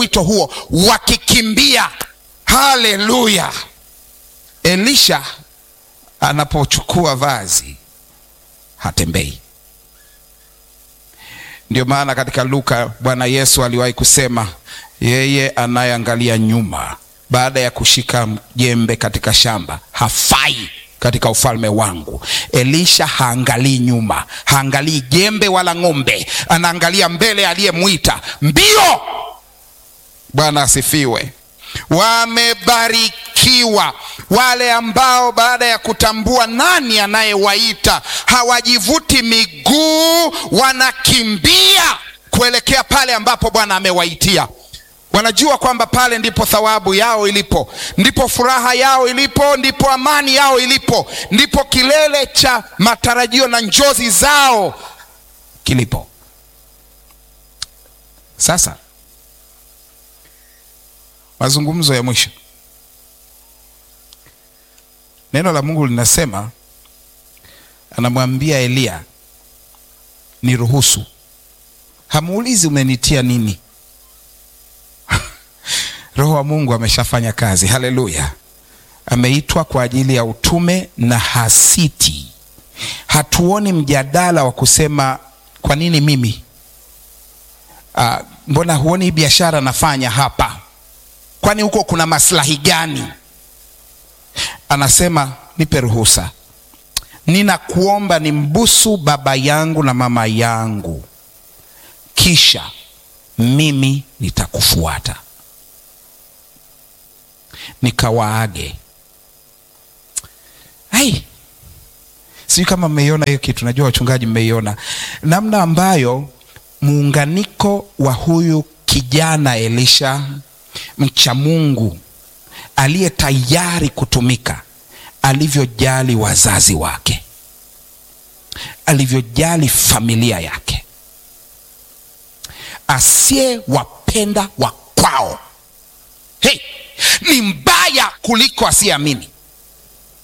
wito huo wakikimbia. Haleluya! Elisha anapochukua vazi hatembei. Ndio maana katika Luka Bwana Yesu aliwahi kusema yeye anayeangalia nyuma baada ya kushika jembe katika shamba hafai katika ufalme wangu. Elisha haangalii nyuma, haangalii jembe wala ng'ombe, anaangalia mbele aliyemwita mbio. Bwana asifiwe. Wamebarikiwa wale ambao baada ya kutambua nani anayewaita hawajivuti miguu, wanakimbia kuelekea pale ambapo Bwana amewaitia. Wanajua kwamba pale ndipo thawabu yao ilipo, ndipo furaha yao ilipo, ndipo amani yao ilipo, ndipo kilele cha matarajio na njozi zao kilipo. Sasa mazungumzo ya mwisho, neno la Mungu linasema, anamwambia Eliya, niruhusu. Hamuulizi umenitia nini? Roho wa Mungu ameshafanya kazi. Haleluya! Ameitwa kwa ajili ya utume na hasiti. Hatuoni mjadala wa kusema kwa nini mimi? Ah, mbona huoni hii biashara nafanya hapa? Kwani huko kuna maslahi gani? Anasema nipe ruhusa, ninakuomba nimbusu baba yangu na mama yangu, kisha mimi nitakufuata nikawaage. Hai, sijui kama mmeiona hiyo kitu. Najua wachungaji mmeiona namna ambayo muunganiko wa huyu kijana Elisha mcha Mungu aliye tayari kutumika, alivyojali wazazi wake, alivyojali familia yake, asiyewapenda wa kwao hey, ni mbaya kuliko asiyeamini.